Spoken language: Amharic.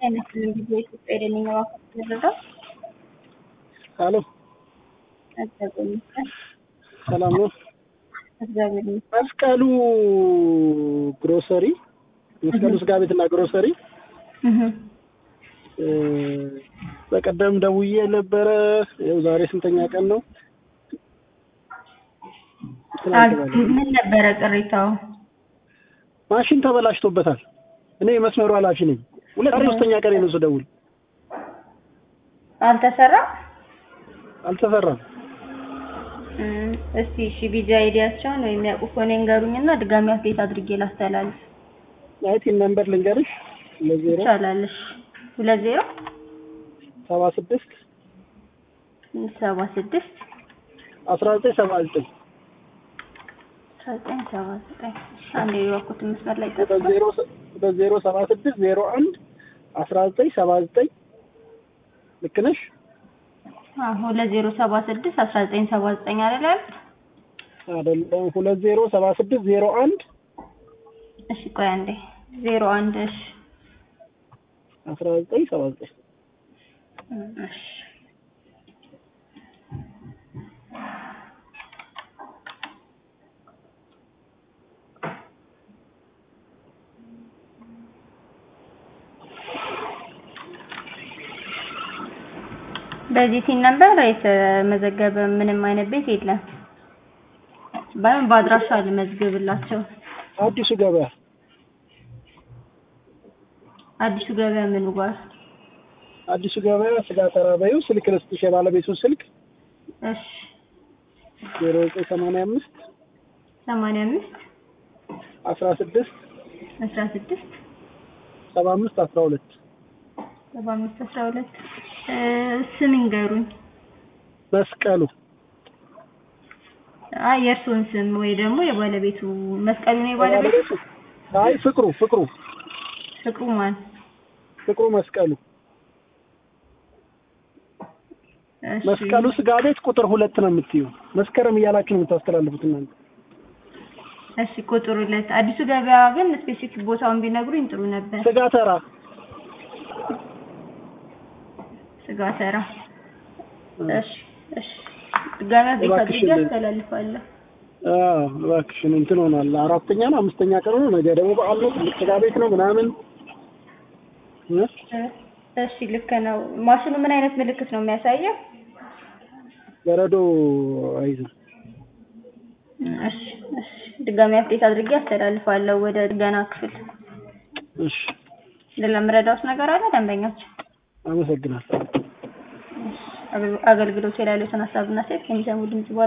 አይመስልም ጊዜ ኢትዮጵያ የደንኛ ዋካ ተደረገው አሎ እግዚአብሔር ይመስገን ሰላም ነው። እግዚአብሔር ይመስገን መስቀሉ ግሮሰሪ መስቀሉ ስጋ ቤትና ግሮሰሪ እህ እ፣ በቀደም ደውዬ ነበረ። ይኸው ዛሬ ስንተኛ ቀን ነው? ትናንት አግ- ማለት ነው። ምን ነበረ ቅሬታው? ማሽን ተበላሽቶበታል። እኔ የመስመሩ ኃላፊ ነኝ። ሁለት ሶስተኛ ቀን ነው ስደውል አልተሰራም? አልተሰራም። እም፣ እስቲ እሺ ቢጂ አይዲያቸውን ወይም ያውቁ ከሆነ ይንገሩኝና ድጋሚ አፕዴት አድርጌ ላስተላልፍ። ናይቲን ነምበር ልንገርሽ ለዜሮ ይቻላል። እሺ ሁለት ዜሮ ሰባ ስድስት ሰባ ስድስት አስራ ዘጠኝ ሰባ ዘጠኝ አስራ ዘጠኝ ሰባ ዘጠኝ እሺ፣ አንዴ የዋኩት መስመር ላይ ሁለት ጠፍቷል። ዜሮ ሁለት ዜሮ ሰባ ስድስት ዜሮ አንድ አስራ ዘጠኝ ሰባ ዘጠኝ ልክ ነሽ? አዎ ሁለት ዜሮ ሰባ ስድስት አስራ ዘጠኝ ሰባ ዘጠኝ አይደል? አይደለም ሁለት ዜሮ ሰባ ስድስት ዜሮ አንድ እሺ ቆይ አንዴ ዜሮ አንድ እሺ አስራ ዘጠኝ ሰባ ዘጠኝ እሺ በዚህ ቲን ነበር የተመዘገበ ምንም አይነት ቤት የለም። ባይሆን በአድራሻ ልመዝግብላቸው። አዲሱ ገበያ አዲሱ ገበያ ምኑ ጋር? አዲሱ ገበያ ስጋ ተራባዩ ስልክ ልስጥሽ የባለቤቱን ስልክ እሺ ዜሮ ዘጠኝ ሰማንያ አምስት ሰማንያ አምስት አስራ ስድስት አስራ ስድስት ሰባ አምስት አስራ ሁለት ሰባ አምስት አስራ ሁለት ስም ይንገሩኝ። መስቀሉ አይ የእርስዎን ስም ወይ ደግሞ የባለቤቱ መስቀሉ ነው የባለቤቱ የባለቤቱ አይ ፍቅሩ ፍቅሩ ፍቅሩ ማን? ፍቅሩ መስቀሉ እሺ መስቀሉ ስጋ ቤት ቁጥር ሁለት ነው የምትዩ መስከረም እያላችሁ ነው የምታስተላልፉት እናንተ እሺ ቁጥር ሁለት አዲሱ ገበያ ግን ስፔሲፊክ ቦታውን ቢነግሩኝ ጥሩ ነበር። ስጋ ተራ ስጋ ተራ። እሺ እሺ ድጋሚ ቤት አድርጌ እባክሽን። አስተላልፋለሁ። አዎ እባክሽን እንትን ሆኗል አራተኛ ነው አምስተኛ ቀን ነው ነገ ደግሞ በዓል ነው ትልቅ ስጋ ቤት ነው ምናምን እ? እሺ ልክ ነው። ማሽኑ ምን አይነት ምልክት ነው የሚያሳየው? በረዶ አይዝም እሺ እሺ ድጋሚ አፕዴት አድርጌ አስተላልፋለሁ ወደ ጥገና ክፍል። እሺ ሌላ የምረዳዎት ነገር አለ ደንበኛችን? አመሰግናለሁ አገልግሎት ላይ ያሉትን ሀሳብና ሴት የሚሰሙ ድምጽ በኋላ